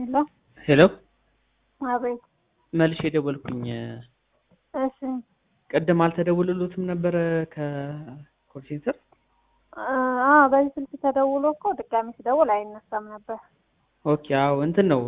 ሄሎ ሄሎ አቤት። መልሼ የደወልኩኝ እሺ ቅድም አልተደውልሉትም ነበረ ከኮል ሴንተር? አ በዚህ ስልክ ተደውሎ እኮ ድጋሚ ስደውል አይነሳም ነበር። ኦኬ አዎ እንትን ነው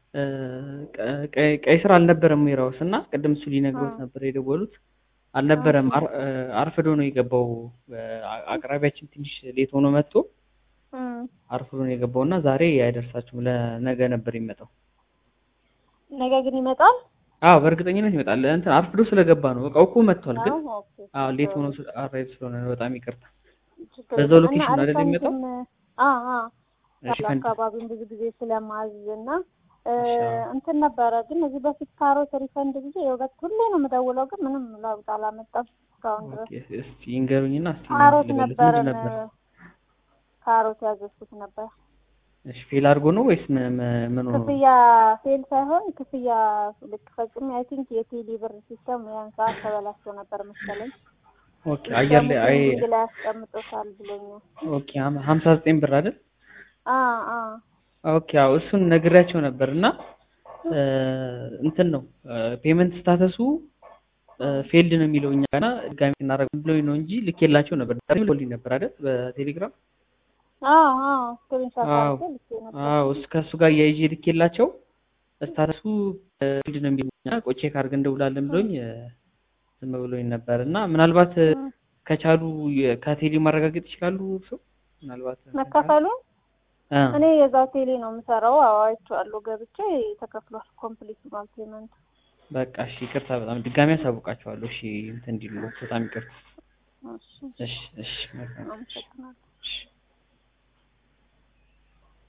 ቀ- ቀይ ስር አልነበረም ዌራውስ እና ቅድም እሱ ሊነግሮት ነበር የደወሉት አልነበረም። አር- አርፍዶ ነው የገባው። አ- አቅራቢያችን ትንሽ ሌት ሆኖ መጥቶ እም፣ አርፍዶ ነው የገባው እና ዛሬ አይደርሳችሁም ለነገ ነበር የሚመጣው። ነገ ግን ይመጣል። አዎ በእርግጠኝነት ይመጣል። እንትን አርፍዶ ስለገባ ነው እቃው እኮ መጥቷል፣ ግን አዎ፣ ኦኬ። አዎ ሌት ሆኖ አራይቭ ስለሆነ ነው። በጣም ይቅርታ። ችግር በዛው የለም። ሎኬሽን እና ነው አይደል አሪፍ የሚመጣው? እንትን፣ አ አ እሺ ያለው ከን- አካባቢውን ብዙ ጊዜ ስለማዝ እና እ፣ እሺ፣ አዎ። እንትን ነበረ ግን እዚህ በፊት ካሮት ሪፈንድ ጊዜ የሁለት ሁሌ ነው የምደውለው ግን ምንም ለውጥ አላመጣም እስካሁን ድረስ። ኦኬ እስቲ ይንገሩኝና እስቲ ካሮት ልበልት ነበረን ምንድን ነበር? ካሮት ያዘዝኩት ነበር። እሺ ፌል አድርጎ ነው ወይስ ምን ምን- ምን ሆኖ ነው? ክፍያ ፌል ሳይሆን ክፍያ ልክ ፈጽሜ አይ ቲንክ የቴሌ ብር ሲስተም ያን ሰዓት ተበላሽቶ ነበር መሰለኝ። ኦኬ አየር ላይ አይ ፔንዲንግ ላይ ያስቀምጦታል ብሎኛል። ኦኬ ሀም- ሀምሳ ዘጠኝ ብር አይደል? አ አ ኦኬ አዎ እሱን ነግሬያቸው ነበር እና እ፣ እንትን ነው ፔመንት ስታተሱ ፌልድ ነው የሚለው እኛ ጋና ድጋሚ እናደርግ ብሎኝ ነው እንጂ ልኬላቸው ነበር። ዛሬ ልኮልኝ ነበር አይደል በቴሌግራም አ አ ስክሪንሾት አዎ አድርጌ ልኬ ነበር። አዎ እሱ ከእሱ ጋር እያይዤ ልኬላቸው ስታተሱ ፊልድ ነው የሚሉኛ ቆቼ ካርግ እንደውላለን ብሎኝ እ፣ ዝም ብሎኝ ነበር እና ምናልባት እ፣ እም፣ ከቻሉ የ- ከቴሌ ማረጋገጥ ይችላሉ ሰው ምናልባት እንትን ካለ? መከፈሉን እ፣ እኔ የዛው ቴሌ ነው የምሰራው። አዎ አይቼዋለሁ ገብቼ ተከፍሏል። ኮምፕሊት ነው ፔመንት። በቃ እሺ ይቅርታ በጣም ድጋሚ ያሳውቃቸዋለሁ እሺ እንትን እንዲሉ በጣም ይቅርታ እሺ እሺ እሺ መልካም አመሰግናለሁ። እሺ